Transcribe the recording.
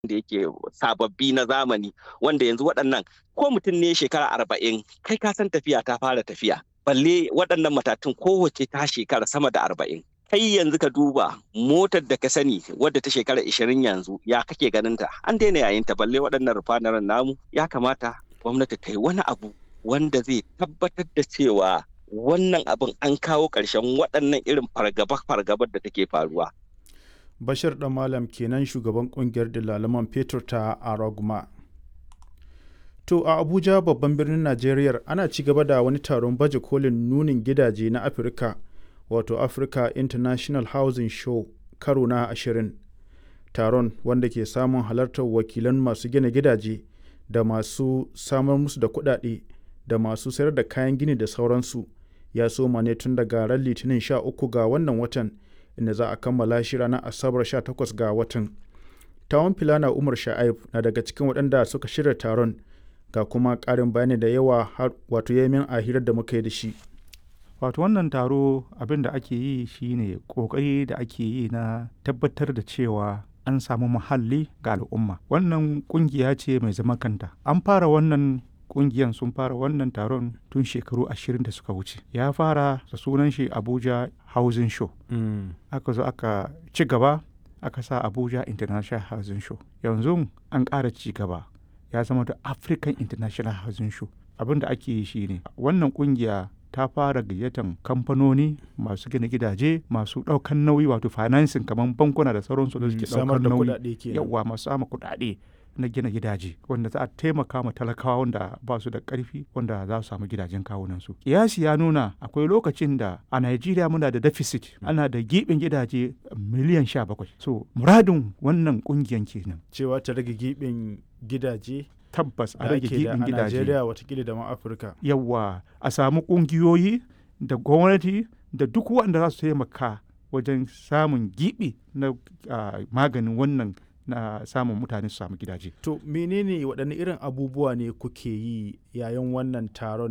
da yake sababbi na zamani wanda yanzu waɗannan ko mutum ne shekara arba'in kai ka san tafiya ta fara tafiya balle waɗannan matatun kowace ta shekara sama da arba'in kai yanzu ka duba motar da ka sani wadda ta shekara ishirin yanzu ya kake ganin ta an daina yayin ta balle waɗannan rufanaren namu ya kamata gwamnati ta yi wani abu wanda zai tabbatar da cewa wannan abin an kawo ƙarshen waɗannan irin fargaba-fargabar da take faruwa. Bashir ɗan Malam kenan shugaban ƙungiyar dalaman fetur ta Araguma. To a Abuja babban birnin Najeriya ana ci gaba da wani taron baje kolin nunin gidaje na Afirka wato Africa International Housing Show karo na ashirin. Taron wanda ke samun halartar wakilan masu gina gidaje da masu samar musu da kuɗaɗe da masu sayar da kayan gini da sauransu ya soma ne tun daga ran litinin 13 ga wannan watan inda za a kammala shi ranar asabar 18 ga watan. Tawon Filana Umar Sha'aib na daga cikin waɗanda suka shirya taron ga kuma ƙarin bayani da yawa wato yamin a hirar da muka yi da shi. Wato wannan taro abin da ake yi shine ƙoƙari da ake yi na tabbatar da cewa an samu muhalli ga al'umma. Wannan ƙungiya ce mai zaman kanta. An fara wannan kungiyan sun fara wannan taron tun shekaru ashirin da suka wuce ya fara da sunan shi abuja housing show mm. aka zo aka ci gaba aka sa abuja international housing show yanzu an ƙara ci gaba ya zama da african international housing show abin da ake yi shine wannan kungiya ta fara gayyatan kamfanoni masu gina gidaje masu ɗaukan nauyi wato financing kamar bankuna da sauransu da suke ɗaukar nauyi yawa masu sama kuɗaɗe na gina gidaje wanda za a taimaka ma talakawa wanda ba su da ƙarfi wanda za su samu gidajen kawunansu. Kiyasi ya nuna akwai lokacin da a Najeriya muna da deficit ana da giɓin gidaje miliyan sha bakwai. So muradin wannan ƙungiyan kenan. Cewa ta rage giɓin gidaje tabbas a rage giɓin gidaje. A Najeriya watakila da ma Afirka. Yawwa a samu ƙungiyoyi da gwamnati da duk wanda za su taimaka wajen samun giɓi na uh, maganin wannan na samun mutane su samu gidaje. To menene waɗanne irin abubuwa ne kuke yi yayin wannan taron